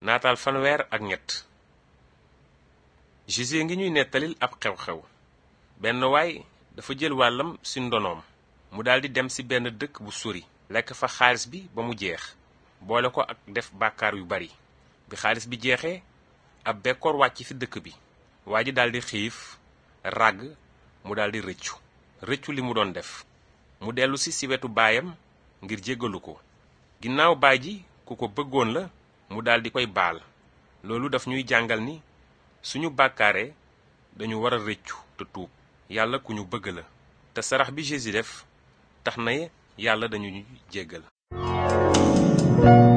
naataal fanweer ak ñett Jésus ngi ñuy nettalil ab xew-xew benn waay dafa jël wàllam ci ndonoom mu daldi dem ci benn dëkk bu sori lekk fa xaalis bi ba mu jeex boole ko ak def bàkkaar yu bari bi xaalis bi jeexee ab bekkoor wàcc ci dëkk bi waa ji daldi xiif ràgg mu daldi rëccu rëccu li mu doon def mu dellu si ci wetu baayam ngir jéggalu ko ginnaaw baay ji ku ko bëggoon la mu daldi koy baal loolu daf ñuy jàngal ni suñu bàkkaaree dañu war a rëccu te tuub yàlla ku ñu bëgg la te sarax bi Jésus def tax na yàlla dañu ñuy jéggal